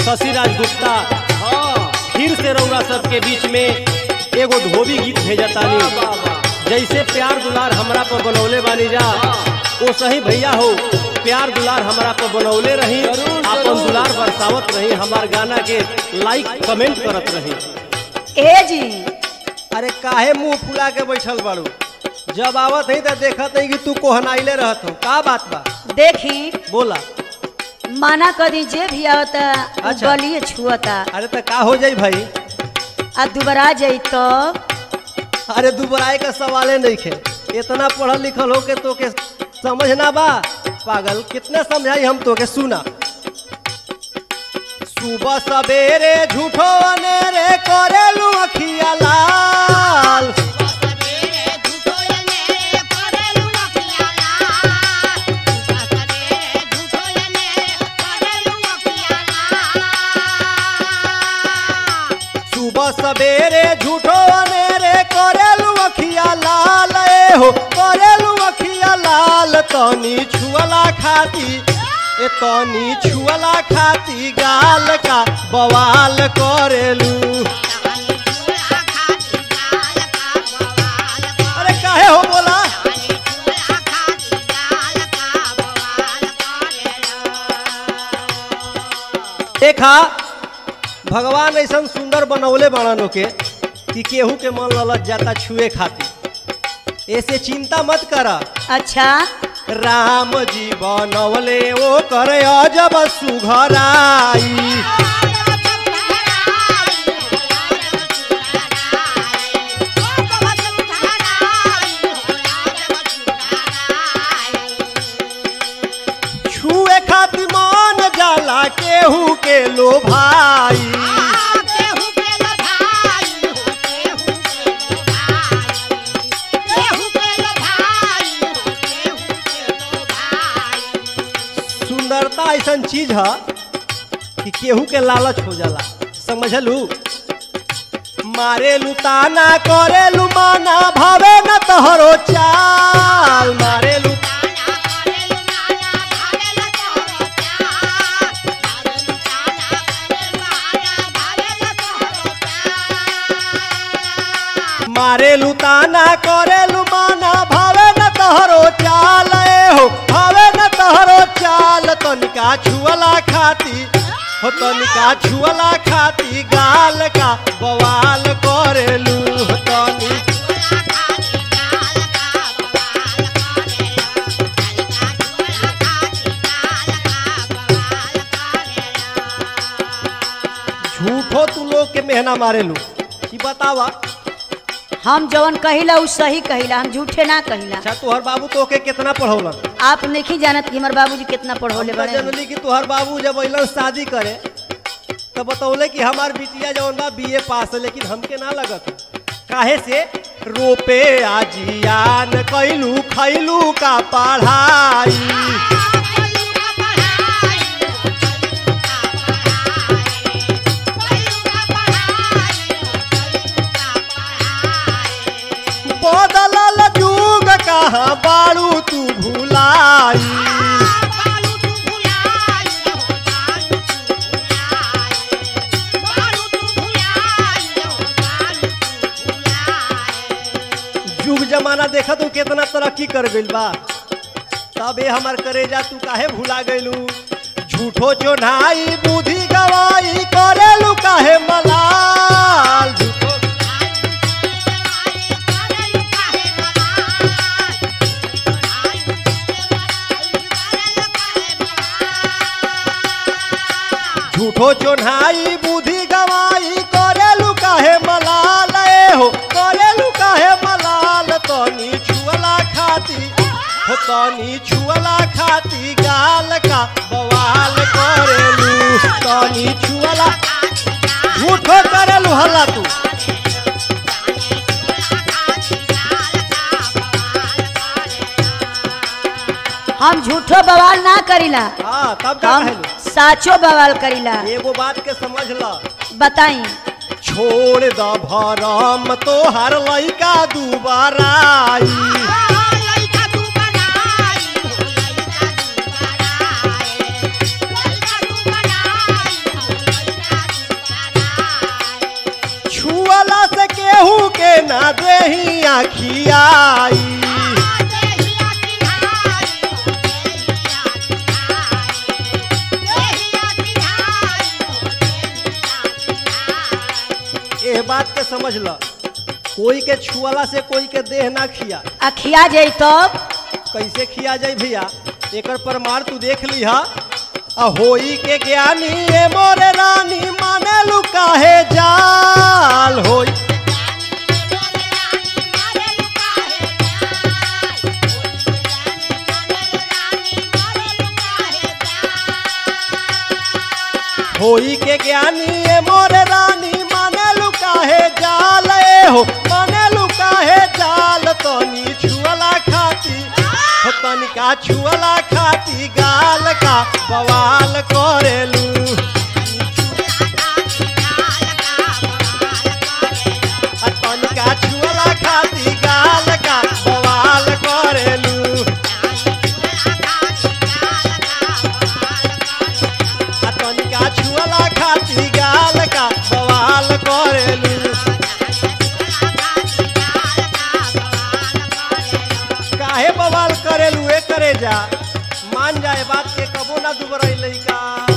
शशिराज गुप्ता हाँ फिर से रौरा सबके बीच में एगो धोबी गीत भेजतानी वाह, वाह। जैसे प्यार दुलार हमरा पर बनौले बानी जा वो सही भैया हो प्यार दुलार हमरा पर बनौले रही जरूर, अपन जरूर। दुलार बरसावत रही हमार गाना के लाइक कमेंट करत रही ए जी अरे काहे मुंह फुला के बैठल बाड़ू जब आवत है तो देखत है कि तू कोहनाइले रहत हो का बात बा देखी बोला माना कदी जे भी आवता उ अच्छा। गलिए छुअता अरे तो का हो जाई भाई आ दुबरा जाई तो अरे दुबराए का सवाले नहीं खे इतना पढ़ल लिखल हो के तो के समझना बा पागल कितने समझाई हम तो के सुना सुबह सवेरे झूठो अनेरे करेलू अखिया लाल सुबह सवेरे झूठो अनेरे करेलू अखिया लाल ए हो करेलू अखिया लाल तनी छुअला खाती ए तनी छुअला खाती गाल का बवाल करेलू अरे काहे हो बोला देखा भगवान ऐसा सुंदर बनौले बाड़न के कि केहू के मन ललच जाता छुए खातिर ऐसे चिंता मत करा अच्छा राम जी बनवले ओ कर अजब सुघराई छुए खातिर मन जाला केहू के लो भाई सुंदरता ऐसा चीज है कि केहू के लालच हो जाला समझलू मारे ताना करे माना भावे न तोहरो चाल मारे मारे ताना करे माना भावे न तोहरो चाल ए हो भावे न तोहरो चाल तनिका छुअला खाती हो तनिका छुअला खाती गाल का बवाल करेलू हो तनी झूठो तू लोग के मेहना मारेलू की बतावा हम जवन कहिला उ सही कहिला हम झूठे ना कहिला अच्छा तोहर बाबू तो के कितना पढ़ौलन आप नहीं जानत कि हमार बाबूजी कितना पढ़ौले हमरा बड़े जनली कि तोहर बाबू जब अइलन शादी करे तो बतौले कि हमार बिटिया जवन बा बीए पास है लेकिन हमके ना लगत काहे से रोपे आजियान कैलू खैलू का पढ़ाई बदलल जुग कहाँ बारू तू भुलाई जुग जमाना देखा तू कितना तरक्की कर गइल बा तबे हमार करेजा तू काहे भुला गइलू झूठो चोनाई बुद्धि गवाई करेलू काहे मलाल झूठो झूठो चोन्हाई बुद्धि गवाई करेलू काहे मलाल ए हो करेलू काहे मलाल तनी छुअला खाती हो तनी छुअला खाती गाल का बवाल करेलू तनी छुअला झूठो करेलू हल्ला तू हम झूठो बवाल ना करिला हाँ तब का हम कहलू साचो बवाल करिला एगो बात के समझ ल बताई छोड़ द भरम तोहर लइका दुबारा आई खियाई एह बात के समझ ल कोई के छुअला से कोई के देह ना खिया आ खिया जाई तब कैसे खिया जाई भैया एकर प्रमाण तू देख लिहा आ होई के ज्ञानी ए मोरे रानी माने लू काहे जाल होई होई के ज्ञानी ए मोरे रानी माने लू काहे जाल ए हो माने लू काहे जाल तनी छुअला खाती हो तनिका छुअला खाती गाल का बवाल करेलू आ तनिका छुअला खाती गाल का बवाल करेलू आ तनिका छुअला खाती गाल का बवाल करेलू काहे बवाल करेलू ए करे जा मान जाए बात के कबो ना दुबरई लइका